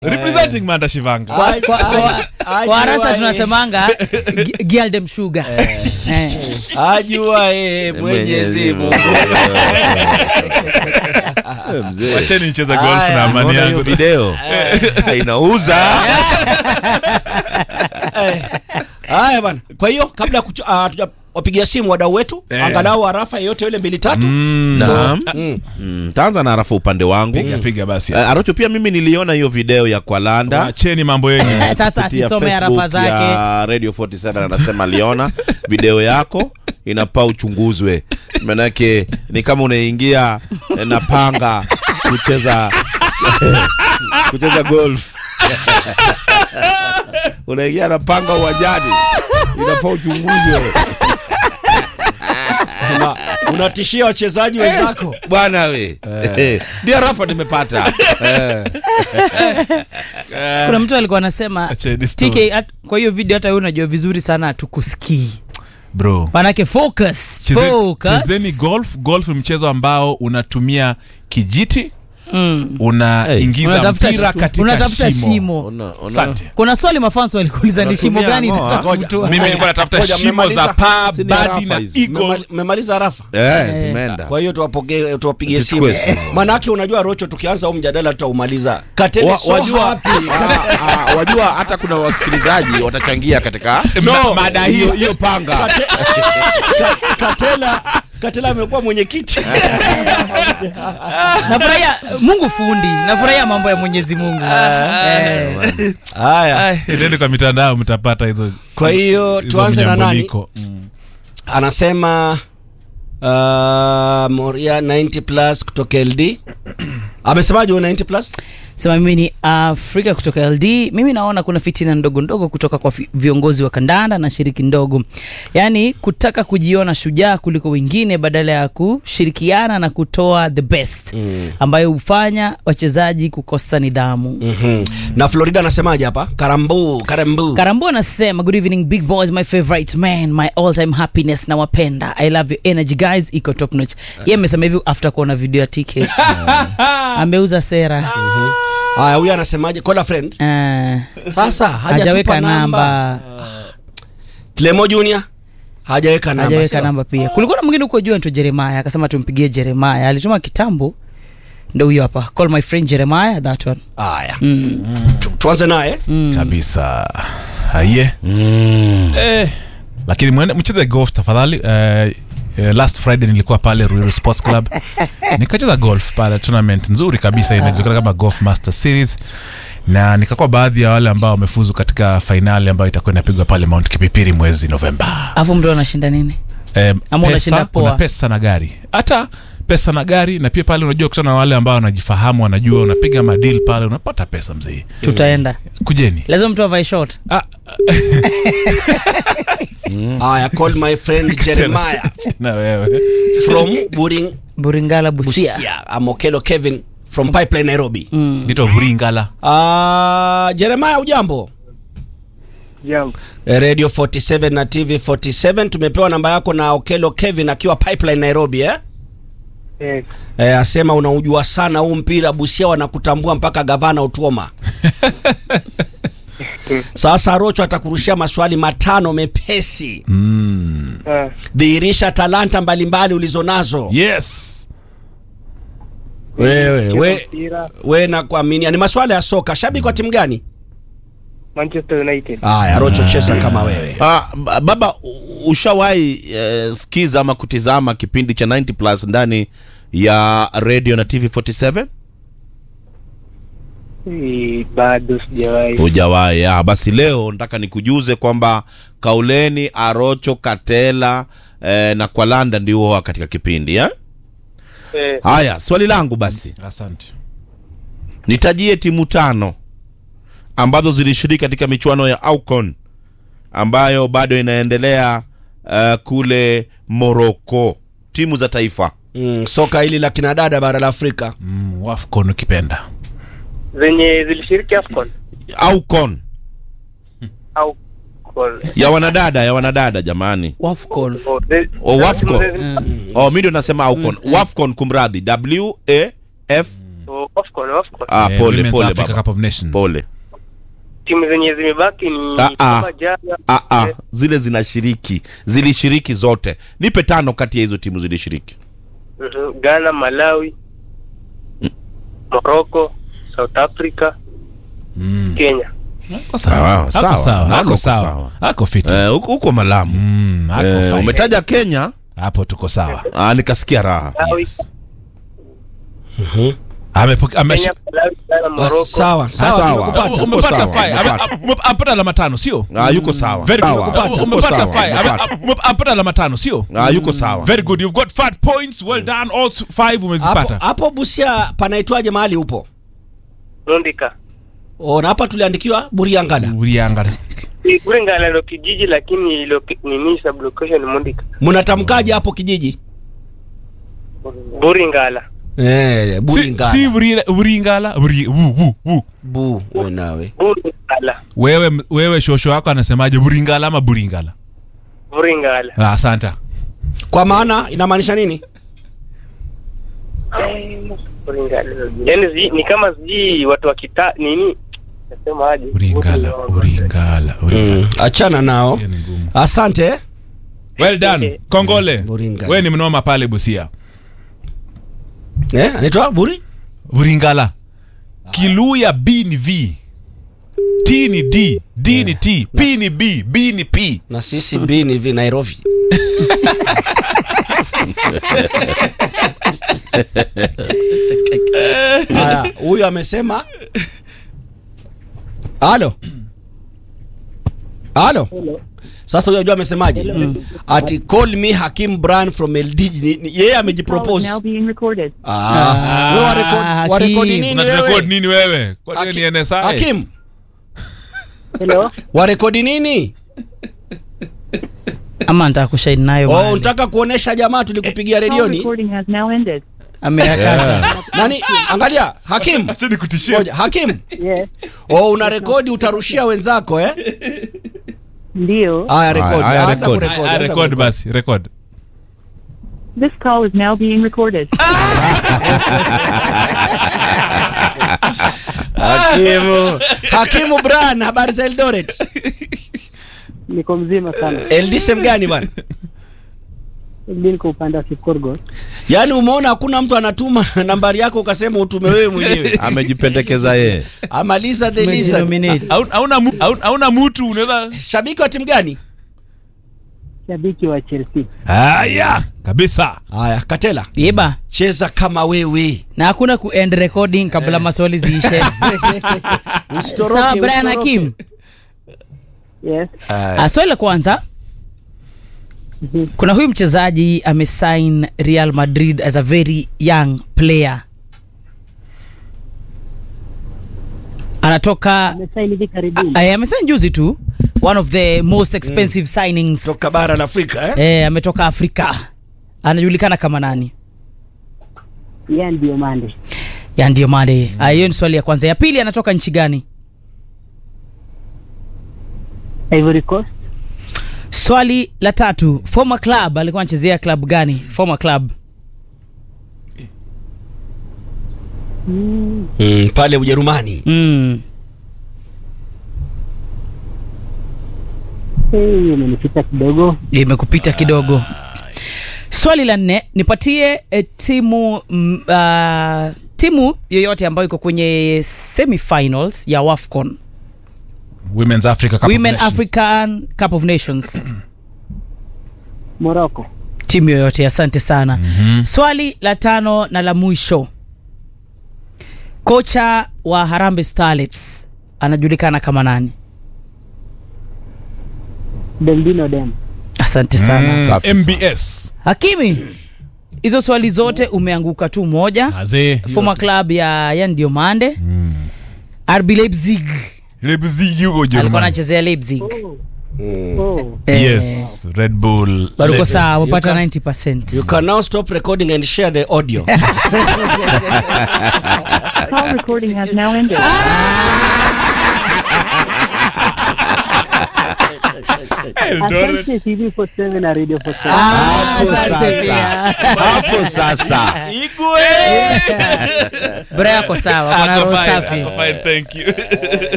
representing manda shivanga Kwa- Aj- kwa- kwa- aj- kwa arasa ajuaye. tunasemanga gi- gialdem sugar Eh. ajuae Mwenyezi Mungu. Eh, mzee. wacheni nicheze golf Aya, na amani Unaona hiyo yangu video Ah, inauza Haya bwana. Kwa hiyo kabla ya kucho- ah, hatujawapigia simu wadau wetu Eh. angalau arafa yeyote ile mbili tatu. Naam. Mm. Mm, taanza na arafa upande wangu piga piga basi Eh, Arocho pia mimi niliona hiyo video ya Kwalanda wacheni mambo yenyu Eh, sasa kupitia asisome Facebook arafa zake ya Radio 47 anasema aliona video yako inapaa uchunguzwe, manake ni kama unaingia eh, na panga kucheza kucheza golf unaingia na panga uwanjani, inafaa uchunguzwe Una- Unatishia wachezaji wenzako. bwana we. Ndio rafa nimepata Eh. kuna mtu alikuwa anasema Acheni story. TK at- kwa hiyo video hata wewe unajua vizuri sana hatukusikii bro manake focus Cheze- focus chezeni golf golf ni mchezo ambao unatumia kijiti Mm. unaingiza Unatafuta mpira shi- katika unatafuta shimo, shimo. Una- una- asante kuna swali mafanso walikuuliza ni shimo Unatumia gani ngoa. inatafutwa mimi nilikuwa natafuta Ngoja, shimo mmemaliza? za paa Si ni badi arafa na hizi. eagle Mmemali- Mmemaliza arafa. Eh, zimeenda. Kwa hiyo tuwapokee tuwapigie simu. Tuchukue simu. Manake unajua Rocho tukianza huu mjadala tutaumaliza. Katele Wa- so wajua, happy. ah, ah, wajua hata kuna wasikilizaji watachangia katika Ma- mada hiyo hiyo panga Kate- Ka- Katela Katela amekuwa mwenyekiti. nafurahia mungu fundi nafurahia mambo ya mwenyezi mungu Eh. Haya. nende kwa mitandao mtapata hizo Kwa hiyo hizo tuanze na nani? mnyambuliko. Mm. Anasema uh, Moria 90 plus kutoka LD. Amesemaje huyo 90 plus? sema mimi ni afrika kutoka ld mimi naona kuna fitina ndogo ndogo kutoka kwa fi- viongozi wa kandanda na shiriki ndogo yaani kutaka kujiona shujaa kuliko wengine badala ya kushirikiana na kutoa the best mm. ambayo hufanya wachezaji kukosa nidhamu mm. Mhm. Na Florida anasemaje hapa? Karambu, karambu. karambu anasema good evening big boys my favorite man my all time happiness na wapenda i love your energy guys iko top notch ye amesema hivi after kuona video ya tk ameuza sera Haya, huyu anasemaje? Call a friend. Ah, Sasa hajatupa hajaweka namba. namba Clemo Junior hajaweka namba. hajaweka sio? namba pia kulikuwa na mwingine huko juu anaitwa jeremaya akasema tumpigie jeremaya alituma kitambo ndo huyo hapa call my friend jeremaya that one Haya. Tu- Tuanze naye. kabisa aye eh. lakini mwende mcheze golf tafadhali eh, eh, last friday nilikuwa pale ruiru sports club nikacheza golf pale tournament nzuri kabisa inajulikana kama golf master series na nikakuwa baadhi ya wale ambao wamefuzu katika fainali ambayo itakuwa inapigwa pale mount kipipiri mwezi novemba alafu mtu anashinda nini eh, Ama unashinda pesa, kuna poa. pesa na gari hata pesa na gari na pia pale unajua kutana na wale ambao wanajifahamu wanajua unapiga madil pale unapata pesa mzee tutaenda kujeni lazima mtu avae short ah, Haya, call my friend Jeremiah na wewe from Buring buringala busia, Busia. Amokelo Kevin from Pipeline Nairobi. nitwa buringala Ah, Jeremiah ujambo? Jambo. Eh, Radio 47 na TV 47 tumepewa namba yako na Okelo Kevin akiwa Pipeline Nairobi eh? Yes. Eh, asema unaujua sana huu mpira Busia wanakutambua mpaka gavana Utuoma. Sasa Rocho atakurushia maswali matano mepesi. Ah, Dhihirisha talanta mbalimbali ulizonazo. yes Wewe we, mpira we na kuaminia ni maswala ya soka. Shabiki wa timu gani? Manchester United. Haya, Rocho cheza kama wewe. Ah, ba- baba u- ushawahi eh, skiza ama kutizama kipindi cha 90 plus ndani ya radio na tv 47 Eh, Bado sijawahi. hujawahi ah, basi leo nataka nikujuze kwamba kauleni arocho katela eh, na kwalanda ndio huwa katika kipindi eh? Eh, haya swali langu basi asante nitajie timu tano ambazo zilishiriki katika michuano ya aucon ambayo bado inaendelea uh, kule moroko timu za taifa Mm, soka hili la kinadada bara la Afrika. mm, wafcon ukipenda zenye zilishiriki AFCON aucon au Call. ya wanadada ya wanadada jamani wafcon Oh, the- Oh, Wafcon. the- oh mi ndio nasema aucon wafcon kumradhi w a f Oh, Afcon, Afcon. Ah, Eh, pole Women's pole Africa baba. Cup of Nations. Pole. Timu zenye zimebaki ni Ah, ah. kama jana. Ah, ah, eh, zile zinashiriki zilishiriki zote nipe tano kati ya hizo timu zilishiriki mhm, Ghana, Malawi, Morocco, South Africa, Mm. Kenya. Ako sawa. Ah, Ako sawa. sawa. Nako Ako uko sawa. sawa. Ako fiti. Eh, huko huko malamu Mm, ako Eh, fine. umetaja kenya hapo tuko sawa ah, nikasikia raha Malawi, Yes. Amepoke- ame- Kenya, Malawi, Ghana, Ah, Morocco. sawa sawa Sawa. tumekupata Uko umepata sawa, five. Ame- umepata. ume- amepata alama tano sio ah, yuko sawa Very good. Sawa. Umepata- Uko umepata sawa, five. Ame- umepata. ume- amepata alama tano sio Ah, yuko sawa very good you've got five points well done all th- five hapo, umezipata hapo busia panaitwaje mahali upo Mundika. Oh, na hapa tuliandikiwa buriangala uliangalia Ni Kulingana ndo kijiji lakini loki- nini sublocation ni Mundika. mnatamkaje hapo kijiji Buringala. eh, si, buringala si Buri- buringala Buri- wu, wu, wu. bu we nawe Buringala. wewe wewe shosho wako anasemaje buringala ama buringala Buringala. ah, asante kwa maana inamaanisha nini Buringala. Yaani zi- ni kama sijui watu wa kita nini? Nasema aje? buringala buringala buringala mm. achana nao Hiyo ni ngumu. asante well done kongole Buringala. wewe ni mnoma pale busia eh, anaitwa buri buringala kiluya b ni v t ni d d ni t p ni b b ni p na sisi b ni vi nairobi haya huyu amesema halo halo sasa huyu ajua amesemaje ati call me hakim bran from ld Ni- ni- yeye Call is amejipropose now being recorded. Ah, wewe warekodi- Hakim. warekodi nini unarekod wewe nini wewe Kwa hiyo Hakim- ni NSI hakim Hello? warekodi nini ama nataka kushaini nayo oh, mahali. unataka kuonesha jamaa tulikupigia Call redioni recording has now ended. ameyakaza nani angalia hakim acha nikutishie Ngoja, hakim Yes. oh, una rekodi utarushia wenzako eh? Ndio. haya rekodi Haya, anza rekodi. kurekodi, Ah, anza record kurekodi. basi record This call is now being recorded. hakimu hakimu bran habari za eldoret niko mzima sana eldisem gani bwana Ili niko upande wa Kipkorgot. yaani umeona hakuna mtu anatuma nambari yako ukasema utume wewe mwenyewe amejipendekeza yeye amaliza the listen. Umejinominate. Hauna- hauna mu- hauna- hauna mutu unaweza shabiki wa timu gani shabiki wa Chelsea. haya kabisa haya katela yeba cheza kama wewe na hakuna ku end recording kabla maswali ziishe usitoroke sawa brian usitoroke. hakim Yes. Ah, swali la kwanza kuna huyu mchezaji amesign real madrid as a very young player anatoka Amesaini hivi karibuni. eh, amesign juzi tu one of the most expensive signings toka bara la afrika eh? eh, ametoka afrika anajulikana kama nani Yeye ndio Mande. ya ndio male Ah, hiyo ni swali ya kwanza ya pili anatoka nchi gani Ivory Coast. swali la tatu former club alikuwa anachezea club gani former club Mm, mm, pale ujerumani mm. eh, hiyo imenipita kidogo. imekupita kidogo swali la nne nipatie eh, timu mm, uh, timu yoyote ambayo iko kwenye semifinals ya wafcon women's africa Cup of women Nations. african cup of nations Morocco. timu yoyote asante sana mm-hmm. swali la tano na la mwisho kocha wa harambe starlets anajulikana kama nani Bembino Dem. asante sana mm. Safi mbs hakimi hizo swali zote umeanguka tu moja azee former club ya ya ndio mande mm. rb leipzig Leipzig yuko alikuwa Ujerumani. anachezea leipzig Oh. Eh, yes red bull bado uko Leipzig. sawa You umepata can- 90 you can now stop recording and share the audio Call recording has now ended. Asante TV 47 na Radio 47. Ah, Hapo asante sasa. pia. hapo sasa Bora yako sawa, kuna roho safi. Thank you.